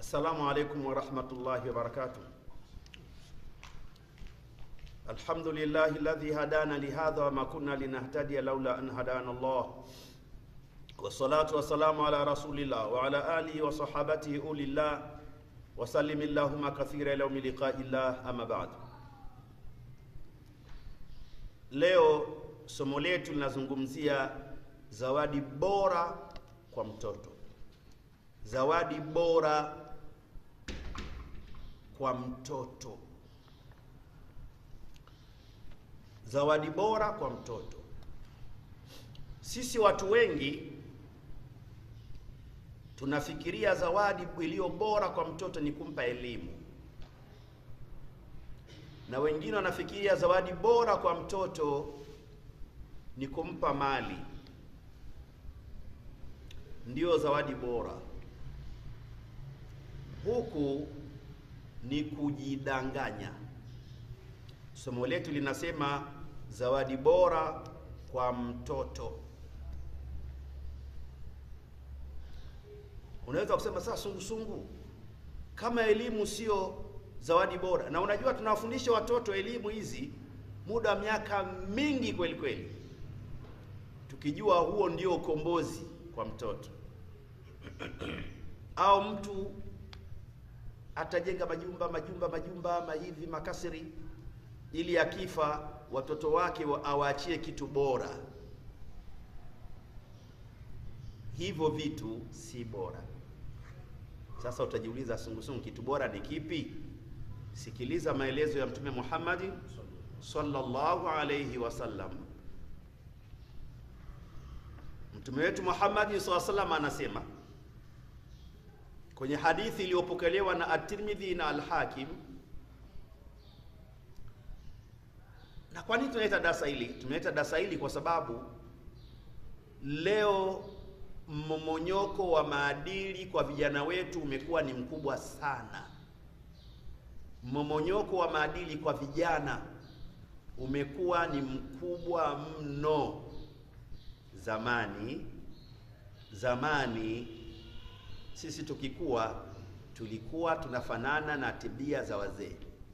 Assalamu alaikum warahmatullahi wabarakatuh. Alhamdulillahi alladhi hadana lihadha wama kunna linahtadiya laula an hadana Allah wassalatu wassalamu ala rasulillah wa ala alihi wa sahabatihi ulillah wasallim illahumma kathira ila yaumi liqaillah amma ba'd. Leo somo letu linazungumzia zawadi bora kwa mtoto, zawadi bora kwa mtoto, zawadi bora kwa mtoto. Sisi watu wengi tunafikiria zawadi iliyo bora kwa mtoto ni kumpa elimu, na wengine wanafikiria zawadi bora kwa mtoto ni kumpa mali, ndiyo zawadi bora. Huku ni kujidanganya. Somo letu linasema zawadi bora kwa mtoto. Unaweza kusema sasa, sungusungu, kama elimu sio zawadi bora, na unajua tunawafundisha watoto elimu hizi muda wa miaka mingi kweli kweli, tukijua huo ndio ukombozi kwa mtoto au mtu atajenga majumba majumba majumba mahivi makasiri, ili akifa watoto wake awaachie kitu bora. Hivyo vitu si bora. Sasa utajiuliza, sungusungu, kitu bora ni kipi? Sikiliza maelezo ya Mtume Muhammad sallallahu alayhi wasallam. Mtume wetu Muhammad sallallahu alayhi wasallam anasema kwenye hadithi iliyopokelewa na At-Tirmidhi na Al-Hakim. Na kwa nini tunaita darasa hili? Tunaita darasa hili kwa sababu leo mmomonyoko wa maadili kwa vijana wetu umekuwa ni mkubwa sana. Mmomonyoko wa maadili kwa vijana umekuwa ni mkubwa mno. Zamani zamani sisi tukikuwa tulikuwa tunafanana na tabia za wazee,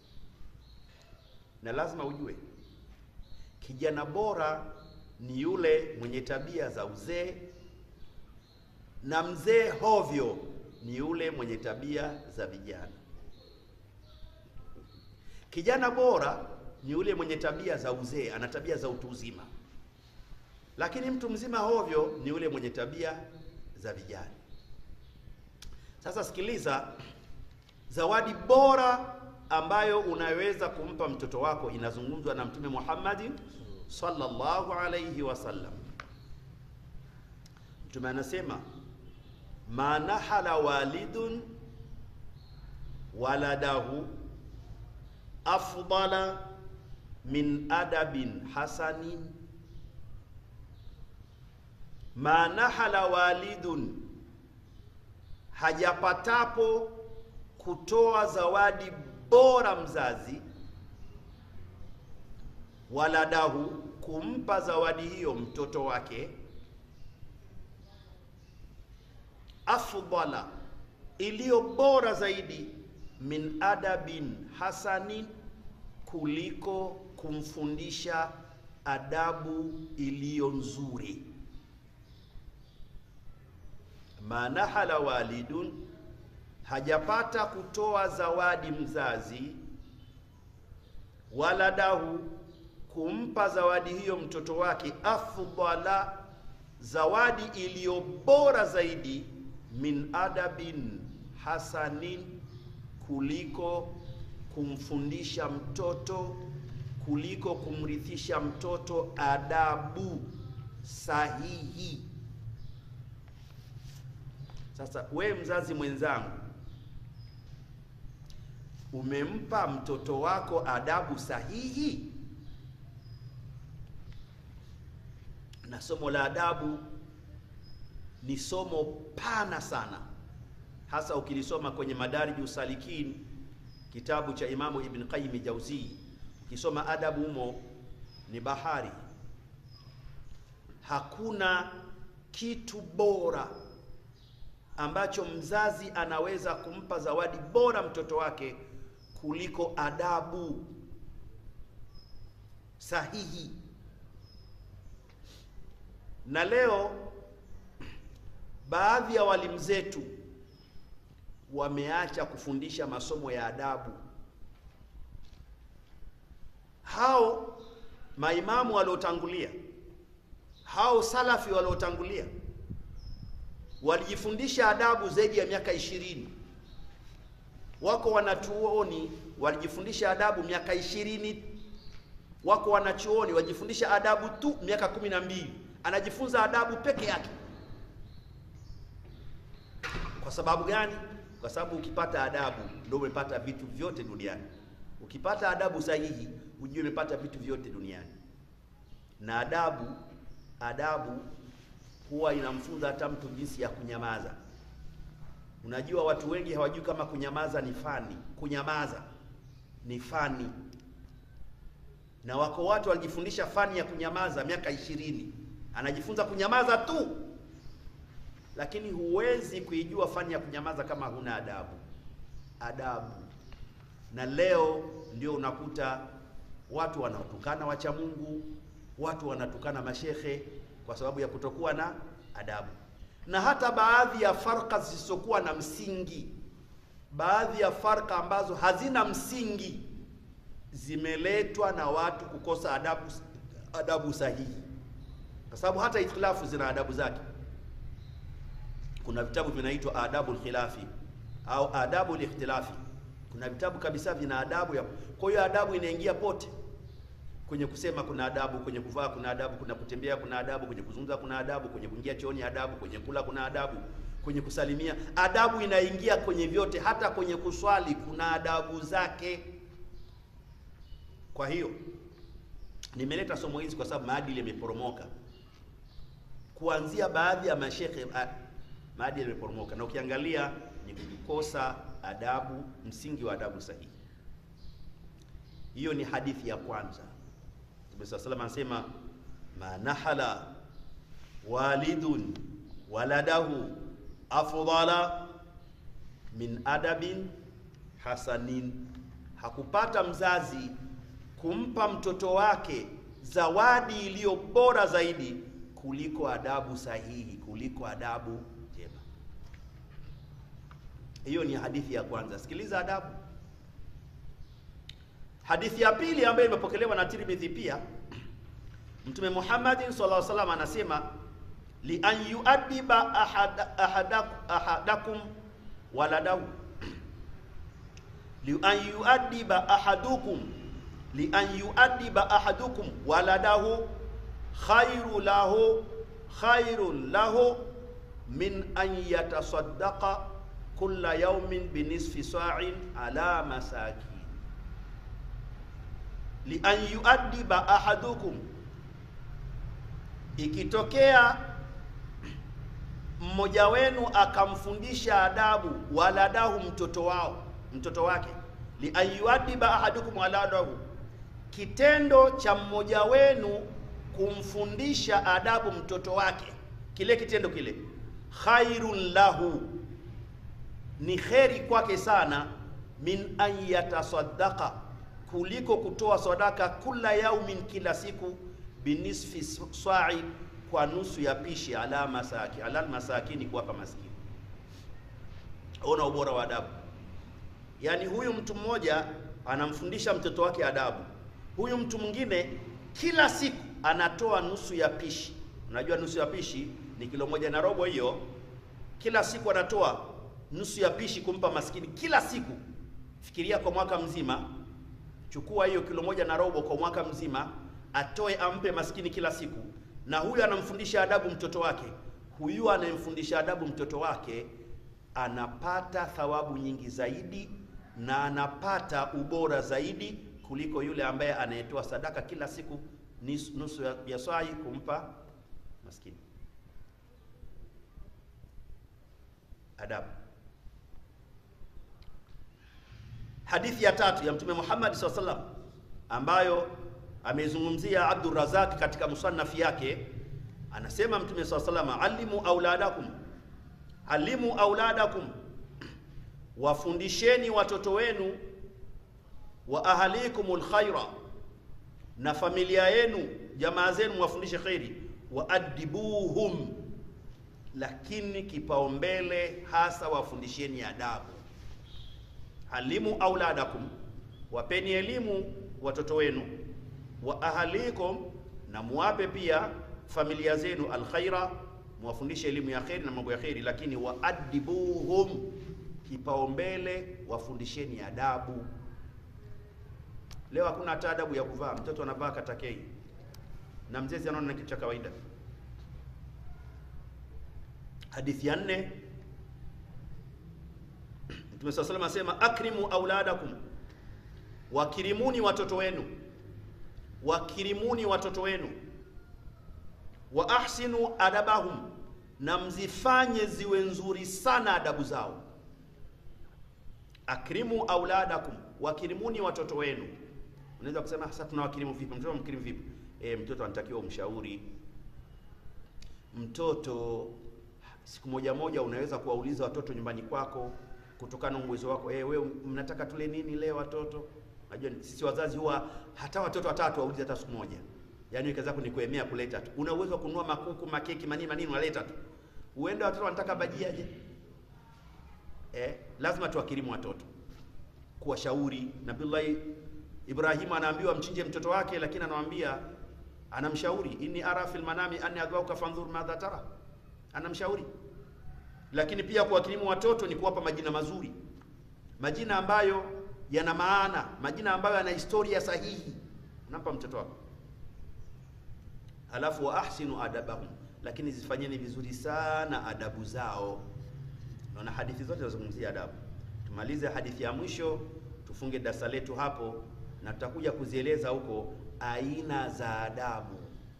na lazima ujue kijana bora ni yule mwenye tabia za uzee, na mzee hovyo ni yule mwenye tabia za vijana. Kijana bora ni yule mwenye tabia za uzee, ana tabia za utu uzima, lakini mtu mzima hovyo ni yule mwenye tabia za vijana. Sasa sikiliza, zawadi bora ambayo unaweza kumpa mtoto wako inazungumzwa na Mtume Muhammad sallallahu alayhi wasallam. Mtume anasema ma nahala walidun waladahu afdala min adabin hasanin, ma nahala walidun hajapatapo kutoa zawadi bora mzazi, waladahu, kumpa zawadi hiyo mtoto wake, afdala, iliyo bora zaidi, min adabin hasanin, kuliko kumfundisha adabu iliyo nzuri manahala walidun, hajapata kutoa zawadi mzazi, waladahu, kumpa zawadi hiyo mtoto wake, afdala, zawadi iliyo bora zaidi, min adabin hasanin, kuliko kumfundisha mtoto, kuliko kumrithisha mtoto adabu sahihi. Sasa we mzazi mwenzangu, umempa mtoto wako adabu sahihi? Na somo la adabu ni somo pana sana, hasa ukilisoma kwenye Madariju Salikin, kitabu cha Imamu Ibn Qayyim Jauzi. Ukisoma adabu humo ni bahari. Hakuna kitu bora ambacho mzazi anaweza kumpa zawadi bora mtoto wake kuliko adabu sahihi. Na leo baadhi ya walimu zetu wameacha kufundisha masomo ya adabu. Hao maimamu waliotangulia, hao salafi waliotangulia walijifundisha adabu zaidi ya miaka ishirini. Wako wanachuoni walijifundisha adabu miaka ishirini. Wako wanachuoni walijifundisha adabu tu miaka kumi na mbili. Anajifunza adabu peke yake. Kwa sababu gani? Kwa sababu ukipata adabu ndio umepata vitu vyote duniani. Ukipata adabu sahihi, ujue umepata vitu vyote duniani. Na adabu adabu huwa inamfunza hata mtu jinsi ya kunyamaza. Unajua, watu wengi hawajui kama kunyamaza ni fani. Kunyamaza ni fani, na wako watu walijifundisha fani ya kunyamaza miaka ishirini, anajifunza kunyamaza tu, lakini huwezi kuijua fani ya kunyamaza kama huna adabu. Adabu. Na leo ndio unakuta watu wanaotukana wacha Mungu, watu wanatukana mashehe kwa sababu ya kutokuwa na adabu, na hata baadhi ya farka zisizokuwa na msingi, baadhi ya farka ambazo hazina msingi zimeletwa na watu kukosa adabu, adabu sahihi, kwa sababu hata ikhtilafu zina adabu zake. Kuna vitabu vinaitwa adabu khilafi au adabu likhtilafi. Kuna vitabu kabisa vina adabu ya, kwa hiyo adabu inaingia pote kwenye kusema kuna adabu, kwenye kuvaa kuna adabu, kuna kutembea kuna adabu, kwenye kuzungumza kuna adabu, kwenye kuingia chooni adabu, kwenye kula kuna adabu, kwenye kusalimia adabu inaingia kwenye vyote, hata kwenye kuswali kuna adabu zake. Kwa hiyo nimeleta somo hizi kwa sababu maadili yameporomoka, kuanzia baadhi ya mashehe, maadili yameporomoka, na ukiangalia ni kukosa adabu, msingi wa adabu sahihi. Hiyo ni hadithi ya kwanza. Mtume swalla salam anasema manahala walidun waladahu afdala min adabin hasanin, hakupata mzazi kumpa mtoto wake zawadi iliyo bora zaidi kuliko adabu sahihi, kuliko adabu njema. Hiyo ni hadithi ya kwanza. Sikiliza adabu. Hadithi ya pili ambayo imepokelewa na Tirmidhi pia, Mtume Muhammad sallallahu alaihi wasallam anasema li an yuaddiba ahada, ahadakum, ahadakum waladahu li an yuaddiba ahadukum li an yuaddiba ahadukum waladahu khairu lahu khairu lahu min an yatasaddaqa kulla yawmin binisfi sa'in ala masakin li an yuaddiba ahadukum, ikitokea mmoja wenu akamfundisha adabu waladahu, mtoto wao mtoto wake, li an yuaddiba ahadukum waladahu, kitendo cha mmoja wenu kumfundisha adabu mtoto wake, kile kitendo kile khairun lahu, ni kheri kwake sana, min an yatasaddaqa kuliko kutoa sadaka kula yaumin, kila siku, binisfi sa'i, kwa nusu ya pishi, ala masaki ala masakini, kuwapa maskini. Ona ubora wa adabu. Yaani huyu mtu mmoja anamfundisha mtoto wake adabu, huyu mtu mwingine kila siku anatoa nusu ya pishi. Unajua nusu ya pishi ni kilo moja na robo, hiyo kila siku anatoa nusu ya pishi kumpa maskini kila siku. Fikiria kwa mwaka mzima chukua hiyo kilo moja na robo kwa mwaka mzima, atoe ampe maskini kila siku. Na huyu anamfundisha adabu mtoto wake. Huyu anayemfundisha adabu mtoto wake anapata thawabu nyingi zaidi na anapata ubora zaidi kuliko yule ambaye anayetoa sadaka kila siku nusu ya swai kumpa maskini. Adabu. Hadithi ya tatu ya Mtume Muhammad SAW sallam ambayo ameizungumzia Abdur Razak katika musannaf yake, anasema Mtume SAW sallam, alimu auladakum alimu auladakum, wafundisheni watoto wenu, wa ahalikumul khaira, na familia yenu jamaa zenu wafundishe kheri, wa adibuhum, lakini kipaumbele hasa wafundisheni adabu. Alimu auladakum, wapeni elimu watoto wenu, wa ahalikum, na muwape pia familia zenu alkhaira, muwafundishe elimu ya kheri na mambo ya kheri, lakini waadibuhum, kipaumbele wafundisheni adabu. Leo hakuna hata adabu ya kuvaa, mtoto anavaa katakei na mzezi anaona ni kitu cha kawaida. Hadithi ya nne, Mtume swalla salam asema akrimu auladakum, wakirimuni watoto wenu, wakirimuni watoto wenu wa ahsinu adabahum, na mzifanye ziwe nzuri sana adabu zao. Akrimu auladakum, wakirimuni watoto wenu. Unaweza kusema sasa tunawakirimu vipi? Mtoto mkirimu vipi? E, mtoto anatakiwa umshauri mtoto. Siku moja moja unaweza kuwauliza watoto nyumbani kwako kutokana na uwezo wako. E, wewe mnataka tule nini leo watoto? Najua sisi wazazi huwa hata watoto watatu waulize hata siku moja Yaani kazi yako ni kuemea kuleta tu. Una uwezo wa kununua makuku, makeki, manini manini unaleta tu. Uende watoto wanataka bajia je? Eh, lazima tuwakirimu watoto. Kuwashauri. Nabii Ibrahim anaambiwa mchinje mtoto wake lakini anamwambia anamshauri inni ara fil manami anni adwauka fanzur madha tara. Anamshauri. Lakini pia kuwakirimu watoto ni kuwapa majina mazuri. Majina ambayo yana maana, majina ambayo yana historia sahihi. Unampa mtoto wako. Halafu wa ahsinu adabahum, lakini zifanyeni vizuri sana adabu zao. Naona hadithi zote zinazungumzia adabu. Tumalize hadithi ya mwisho, tufunge darasa letu hapo, na tutakuja kuzieleza huko aina za adabu.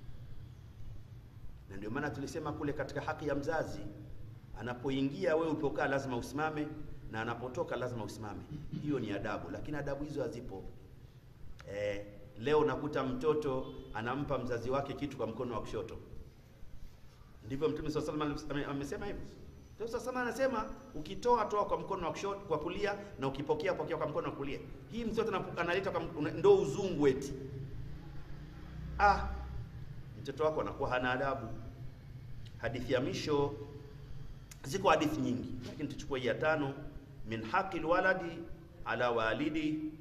Na ndio maana tulisema kule katika haki ya mzazi, anapoingia wewe ulipokaa lazima usimame, na anapotoka lazima usimame. Hiyo ni adabu, lakini adabu hizo hazipo eh. Leo unakuta mtoto anampa mzazi wake kitu kwa mkono wa kushoto. Ndivyo Mtume swalla Allahu alayhi wasallam amesema hivyo. Mtume swalla Allahu anasema ukitoa toa kwa mkono wa kushoto, kwa kulia na ukipokea pokea kwa mkono wa kulia. Hii mtoto analeta kwa ndo uzungu eti. Ah, mtoto wako anakuwa hana adabu. Hadithi ya misho, ziko hadithi nyingi, lakini tuchukue hii ya tano, min haqil waladi ala walidi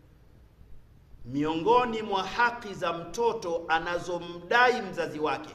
miongoni mwa haki za mtoto anazomdai mzazi wake,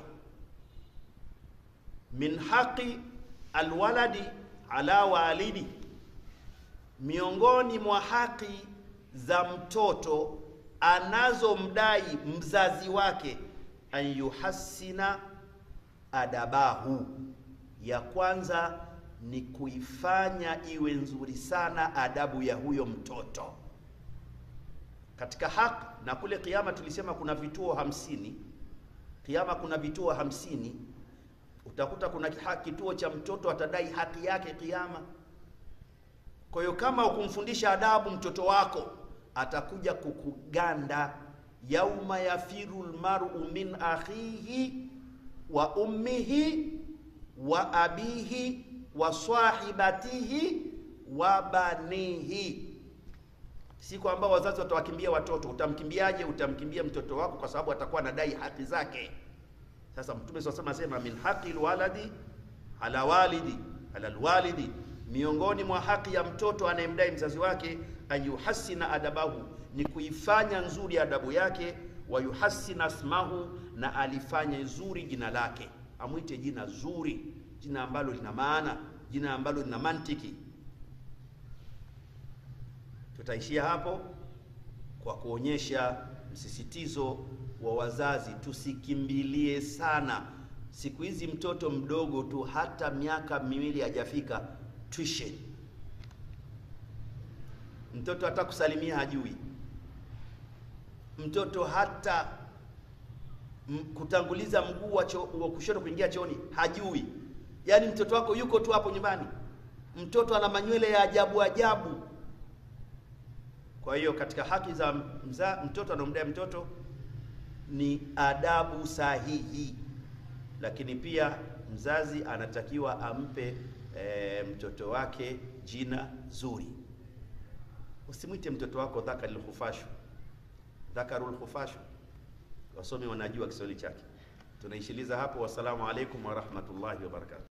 min haqi alwaladi ala walidi, miongoni mwa haki za mtoto anazomdai mzazi wake, an yuhassina adabahu, ya kwanza ni kuifanya iwe nzuri sana adabu ya huyo mtoto katika haki na kule Kiyama tulisema kuna vituo hamsini. Kiyama kuna vituo hamsini. Utakuta kuna kituo cha mtoto atadai haki yake Kiyama. Kwa hiyo kama ukumfundisha adabu mtoto wako, atakuja kukuganda. yauma yafiru lmaru min akhihi wa ummihi wa abihi wa sahibatihi wa banihi Siku ambao wazazi watawakimbia watoto, utamkimbiaje? Utamkimbia mtoto wako kwa sababu atakuwa anadai haki zake. Sasa Mtume swalla anasema min haqi alwaladi ala walidi ala alwalidi, miongoni mwa haki ya mtoto anayemdai mzazi wake, ayuhassina adabahu, ni kuifanya nzuri adabu yake, wayuhassina asmahu, na alifanye nzuri jina lake, amwite jina zuri, jina ambalo lina maana, jina ambalo lina mantiki. Tutaishia hapo kwa kuonyesha msisitizo wa wazazi, tusikimbilie sana. Siku hizi mtoto mdogo tu, hata miaka miwili hajafika, tuition. Mtoto hata kusalimia hajui, mtoto hata kutanguliza mguu wa, wa kushoto kuingia chooni hajui. Yaani mtoto wako yuko tu hapo nyumbani, mtoto ana manywele ya ajabu ajabu. Kwa hiyo katika haki za mza, mtoto anaomdai mtoto ni adabu sahihi, lakini pia mzazi anatakiwa ampe e, mtoto wake jina zuri. Usimwite mtoto wako dhakarul khufashu, dhakarul khufashu. Wasomi wanajua Kiswahili chake. Tunaishiliza hapo. Wassalamu alaikum warahmatullahi wabarakatuh.